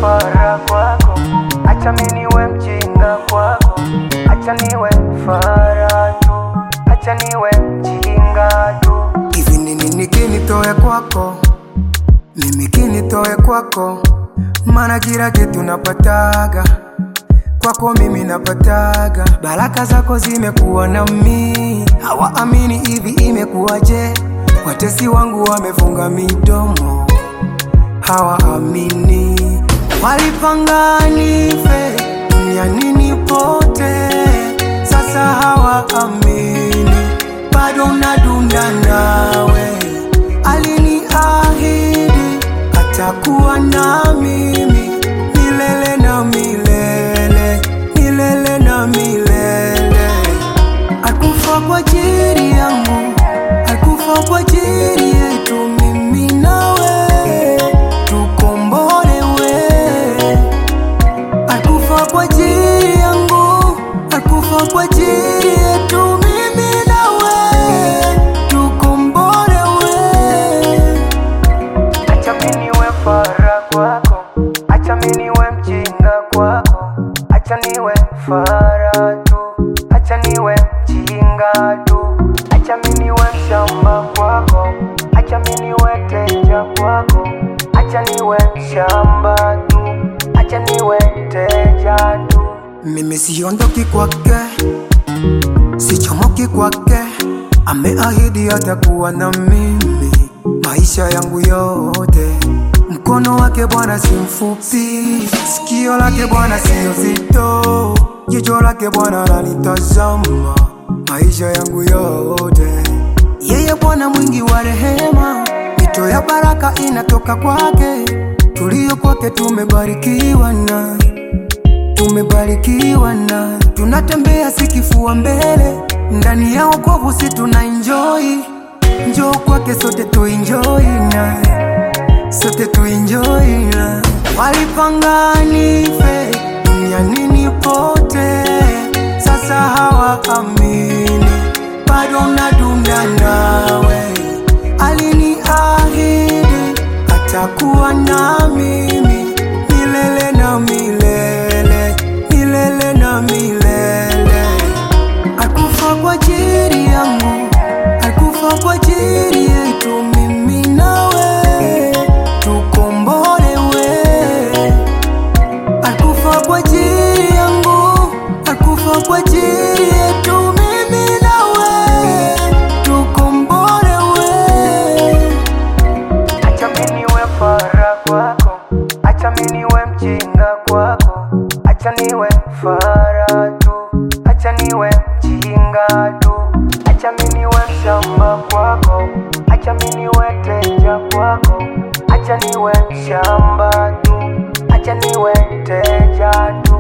fara kwako, acha mimi niwe mjinga kwako, acha niwe fara tu, acha niwe mjinga tu. Hivi ni nini kinitoe kwako, mimi kinitoe kwako, maana kila kitu napataga kwako mimi napataga, baraka zako zimekuwa nami, hawaamini hivi imekuwaje? Watesi wangu wamefunga midomo, hawaamini. Walipanga nife duniani nipote, sasa hawaamini, bado nadunda nawe. Aliniahidi atakuwa na mimi milele na milele, milele na milele. Alikufa kwa ajili yangu, alikufa kwa ajili yetu, mimi nawe tukombolewe. Alikufa kwa ajili yangu, alikufa kwa ajili yetu, mimi nawe tukombolewe. Acha mimi niwe fara kwako, acha mimi niwe mjinga kwako, acha niwe fara tu, acha niwe mjinga tu, acha mimi niwe mshamba kwako, acha mimi niwe teja kwako, acha niwe mshamba tu, acha niwe teja tu. Mimi siondoki kwake, sichomoki kwake, ameahidi atakuwa na mimi maisha yangu yote. Mkono wake Bwana si mfupi, sikio lake Bwana sio zito, jicho lake Bwana lanitazama maisha yangu yote. Yeye Bwana mwingi wa rehema, mito ya baraka inatoka kwake, tulio kwake tumebarikiwa na tumebarikiwa na tunatembea sikifua mbele ndani ya wokovu, si tuna enjoy njoo kwake sote tuenjoy na sote tuenjoy na walipanga nife duniani nipote, sasa hawaamini, bado nadunda nawe. Aliniahidi atakuwa na mimi milele na milele, milele na milele. Alikufa kwa ajili yangu, alikufa kwa ajili yetu, mimi nawe tukombolewe. Alikufa kwa ajili yangu, alikufa kwa ajili yetu, mimi nawe tukombolewe. Acha mimi niwe fara kwako, acha mimi niwe mjinga kwako, acha niwe fara tu, acha niwe mjinga tu, acha mimi niwe mshamba kwako, acha mimi niwe teja kwako, acha niwe mshamba tu, acha niwe teja tu.